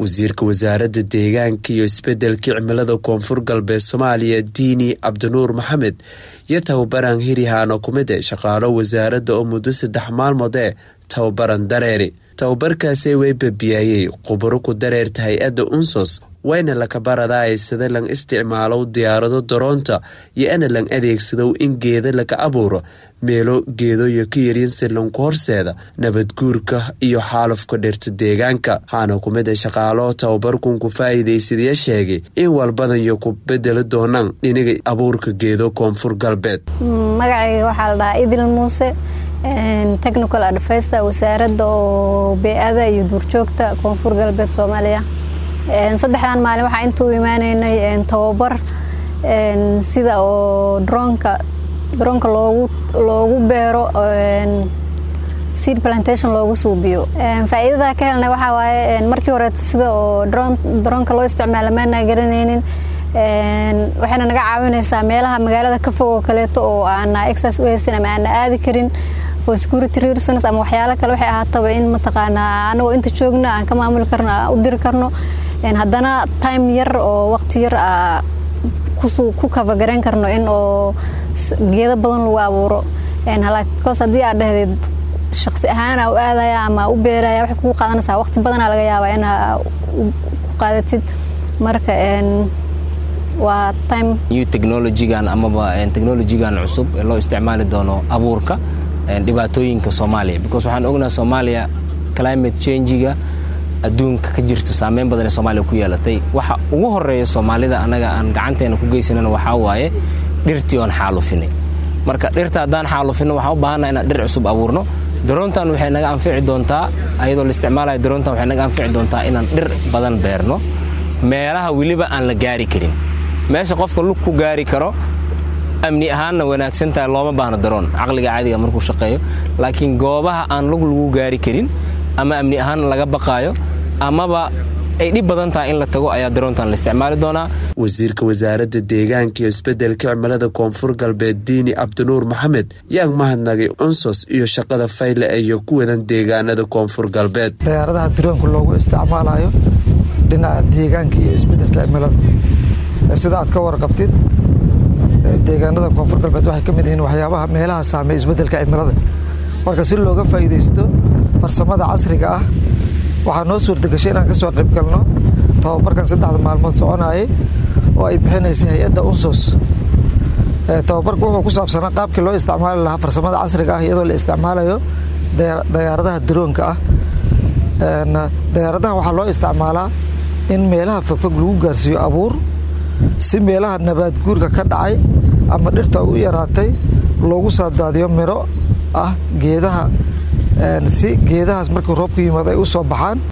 wasiirka wasaaradda deegaanka iyo isbedelka cimilada koonfur galbeed soomaaliya diini cabdinuur maxamed iyo tababaran hirihaano ku mid e shaqaalo wasaaradda oo muddo saddex maalmood ee tababaran dareeri tababarkaasi way babiyaayey khuburo ku dareerta hay-adda unsos wayna lakabaradaay sida lang isticmaalow diyaarado daroonta iyo ana lang adeegsadow in geeda laga abuuro meelo geedoyo ka yaryin si lanku horseeda nabadguurka iyo xaalufka dhirta deegaanka waxaana ku mid a shaqaalo tababarkunku faa'iidaysadaya sheegay in walbadanyo ku bedeli doonaan dhiniga abuurka geedo koonfur galbeed magacayga waxaa la dhahaa idil muuse technical adviser wasaaradda oo bee-ada iyo duurjoogta koonfur galbeed soomaaliya saddexdan maalin waxaa inta u imaaneynay tababar sida oo droonka droonka loogu loogu beero seed plantation loogu suubiyo faa-iidada ka helnay waxaa waaye markii hore sida oo dron droonka loo isticmaala maana garanaynin waxayna naga caawinaysaa meelaha magaalada ka fog oo kaleeto oo aana exas u haysan ama aana aadi karin for security reasons ama waxyaalo kale waxay ahaataba in mataqaanaa anagoo inta joogna aan ka maamuli karno aan u diri karno haddana time yar oo waqti yar a ku kafagarayn karno in oo geedo badan lagu abuuro halkos haddii aad dhahdeed shaqsi ahaana u aadaya ama u beeraya waxay kugu qaadanaysaa waqti badanaa laga yaabaa inaa ku qaadatid marka waa time new technologygan amaba technologygan cusub ee loo isticmaali doono abuurka dhibaatooyinka soomaaliya because waxaan ognaha soomaaliya climate changiga adduunka ka jirto saameyn badan ee soomaaliya ku yeelatay waxa ugu horeeya soomaalida annaga aan gacanteena ku geysanana waxaa waaye dhirtii oon xaalufinay marka dhirta haddaan xaalufino waxaan u baahanna inaan dhir cusub abuurno daroontan waxay naga anfici doontaa ayadoo la isticmaalayo daroontan waxay naga anfici doontaa inaan dhir badan beerno meelaha weliba aan la gaari karin meesha qofka lug ku gaari karo amni ahaanna wanaagsantahay looma baahno daroon caqliga caadiga markuu shaqeeyo laakiin goobaha aan lug lagu gaari karin ama amni ahaan laga baqaayo amaba ay dhib badan tahay in la tago ayaa daroontan la isticmaali doonaa wasiirka wasaaradda deegaanka iyo isbedelka cimilada koonfur galbeed diini cabdinuur maxamed yaang mahadnagay unsos iyo shaqada fayle iyo ku wadan deegaanada koonfur galbeed dayaaradaha daroonka loogu isticmaalayo dhinaca deegaanka iyo isbedelka cimilada sida aad ka warqabtid deegaanada koonfur galbeed waxay ka mid yihiin waxyaabaha meelaha saameey isbedelka cimilada marka si looga faa'iidaysto farsamada casriga ah waxaa noo suurtagashay inaan ka soo qayb galno tababarkan saddexda maalmood soconayay oo ay bixinaysay hay-adda unsos tababarku wuxuu ku saabsanaa qaabkii loo isticmaali lahaa farsamada casriga ah iyadoo la isticmaalayo dayaaradaha daroonka ah dayaaradaha waxaa loo isticmaalaa in meelaha fogfog lagu gaarsiiyo abuur si meelaha nabaad guurka ka dhacay ama dhirta u yaraatay loogu saadaadiyo miro ah geedaha si geedahaas markii roobku yimaado ay u soo baxaan